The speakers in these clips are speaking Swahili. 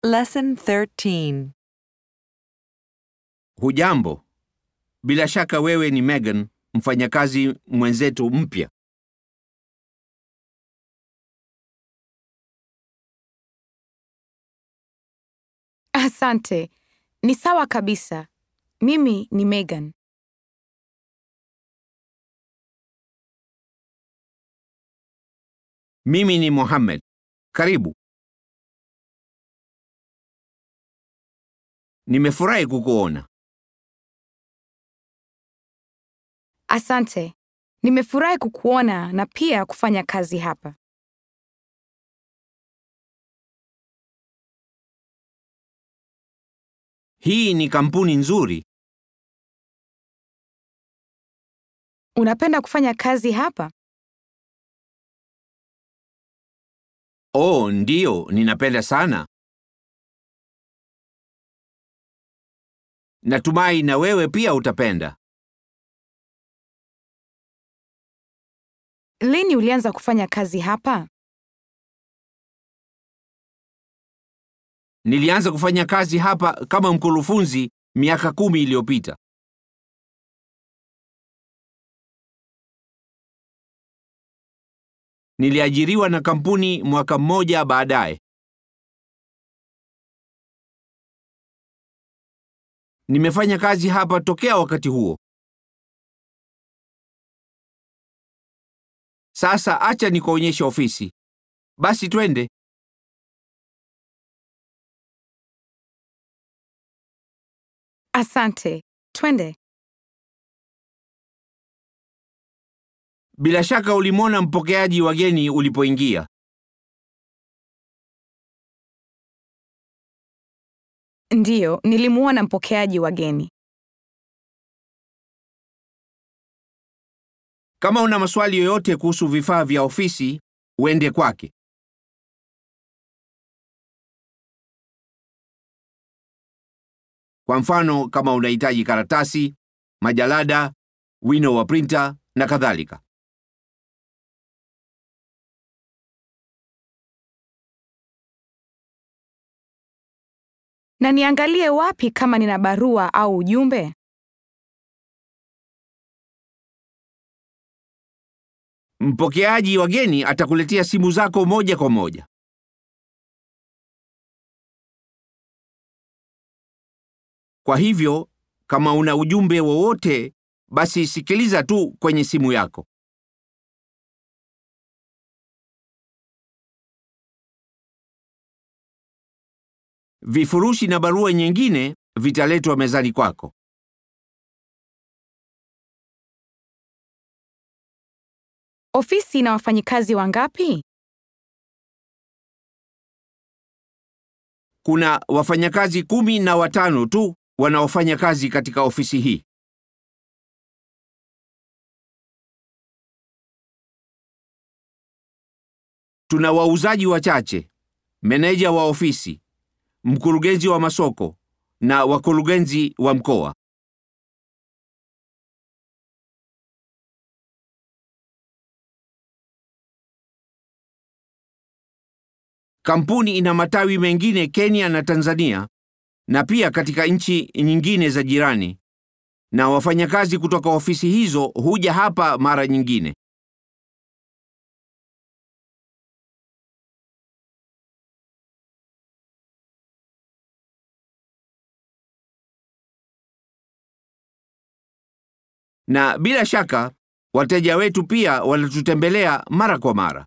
Lesson 13. Hujambo. Bila shaka wewe ni Megan, mfanyakazi mwenzetu mpya. Asante. Ni sawa kabisa. Mimi ni Megan. Mimi ni Mohammed. Karibu. Nimefurahi kukuona. Asante. Nimefurahi kukuona na pia kufanya kazi hapa. Hii ni kampuni nzuri. Unapenda kufanya kazi hapa? Oh, ndiyo, ninapenda sana. Natumai na wewe pia utapenda. Lini ulianza kufanya kazi hapa? Nilianza kufanya kazi hapa kama mkurufunzi miaka kumi iliyopita. Niliajiriwa na kampuni mwaka mmoja baadaye. Nimefanya kazi hapa tokea wakati huo. Sasa acha nikuonyeshe ofisi. Basi twende. Asante. Twende. Bila shaka ulimwona mpokeaji wageni ulipoingia. Ndiyo, nilimuona mpokeaji wageni. Kama una maswali yoyote kuhusu vifaa vya ofisi, uende kwake. Kwa mfano, kama unahitaji karatasi, majalada, wino wa printer na kadhalika. Na niangalie wapi kama nina barua au ujumbe? Mpokeaji wageni atakuletea simu zako moja kwa moja. Kwa hivyo, kama una ujumbe wowote, basi sikiliza tu kwenye simu yako. Vifurushi na barua nyingine vitaletwa mezani kwako. Ofisi ina wafanyikazi wangapi? Kuna wafanyakazi kumi na watano tu wanaofanya kazi katika ofisi hii. Tuna wauzaji wachache, meneja wa ofisi, mkurugenzi wa masoko na wakurugenzi wa mkoa. Kampuni ina matawi mengine Kenya na Tanzania na pia katika nchi nyingine za jirani, na wafanyakazi kutoka ofisi hizo huja hapa mara nyingine. Na bila shaka wateja wetu pia wanatutembelea mara kwa mara.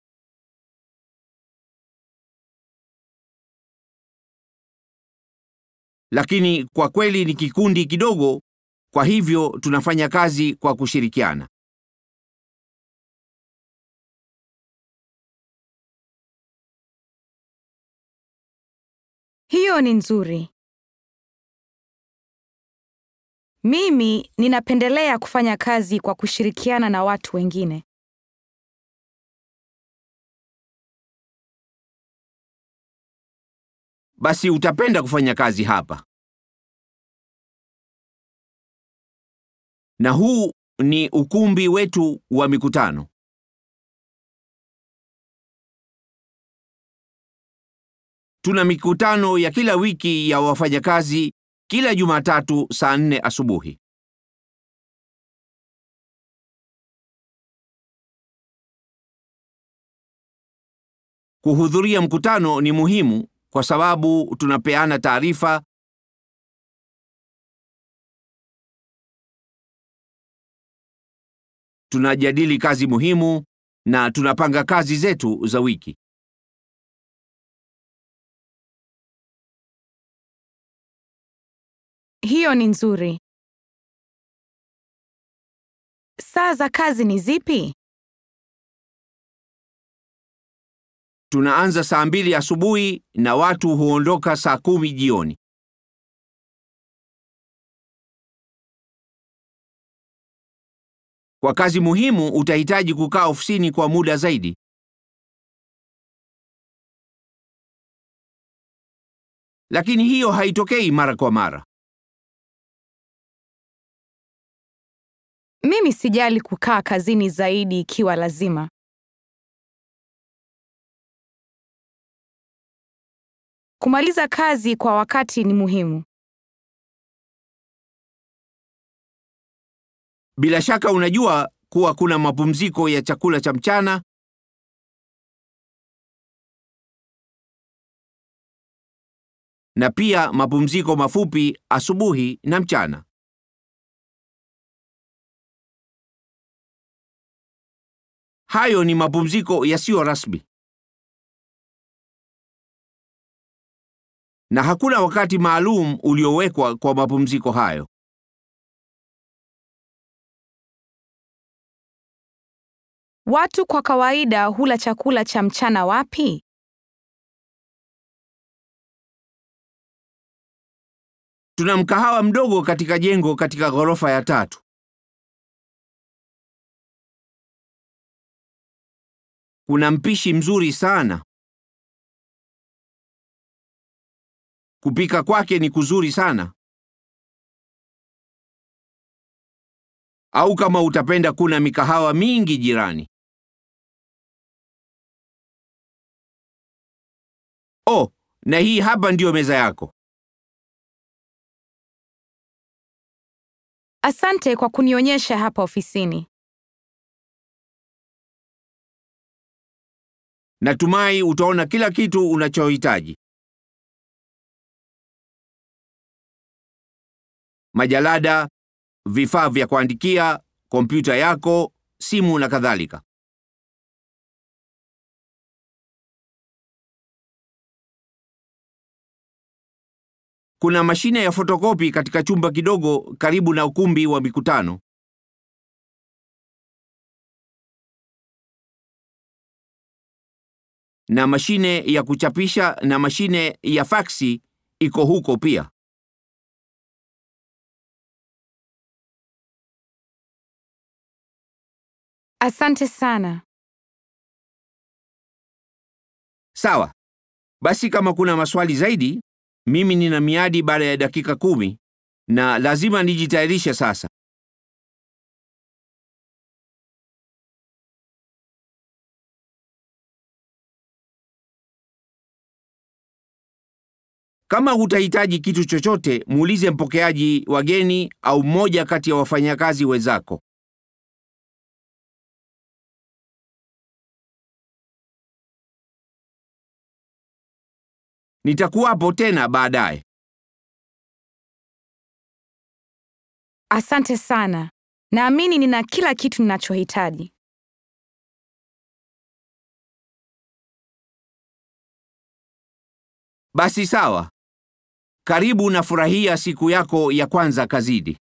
Lakini kwa kweli ni kikundi kidogo, kwa hivyo tunafanya kazi kwa kushirikiana. Hiyo ni nzuri. Mimi ninapendelea kufanya kazi kwa kushirikiana na watu wengine. Basi utapenda kufanya kazi hapa. Na huu ni ukumbi wetu wa mikutano. Tuna mikutano ya kila wiki ya wafanyakazi kila Jumatatu saa nne asubuhi. Kuhudhuria mkutano ni muhimu kwa sababu tunapeana taarifa, tunajadili kazi muhimu na tunapanga kazi zetu za wiki. Hiyo ni nzuri. Saa za kazi ni zipi? Tunaanza saa mbili asubuhi na watu huondoka saa kumi jioni. Kwa kazi muhimu utahitaji kukaa ofisini kwa muda zaidi. Lakini hiyo haitokei mara kwa mara. Mimi sijali kukaa kazini zaidi ikiwa lazima. Kumaliza kazi kwa wakati ni muhimu. Bila shaka unajua kuwa kuna mapumziko ya chakula cha mchana na pia mapumziko mafupi asubuhi na mchana. Hayo ni mapumziko yasiyo rasmi. Na hakuna wakati maalum uliowekwa kwa mapumziko hayo. Watu kwa kawaida hula chakula cha mchana wapi? Tuna mkahawa mdogo katika jengo katika ghorofa ya tatu. Kuna mpishi mzuri sana. Kupika kwake ni kuzuri sana. Au kama utapenda, kuna mikahawa mingi jirani. Oh, na hii hapa ndiyo meza yako. Asante kwa kunionyesha hapa ofisini. Natumai utaona kila kitu unachohitaji. Majalada, vifaa vya kuandikia, kompyuta yako, simu na kadhalika. Kuna mashine ya fotokopi katika chumba kidogo karibu na ukumbi wa mikutano. Na mashine ya kuchapisha na mashine ya faksi iko huko pia. Asante sana. Sawa. Basi kama kuna maswali zaidi, mimi nina miadi baada ya dakika kumi na lazima nijitayarishe sasa. Kama utahitaji kitu chochote, muulize mpokeaji wageni au mmoja kati ya wafanyakazi wenzako. Nitakuwapo tena baadaye. Asante sana. Naamini nina kila kitu ninachohitaji. Basi sawa. Karibu na furahia siku yako ya kwanza kazini.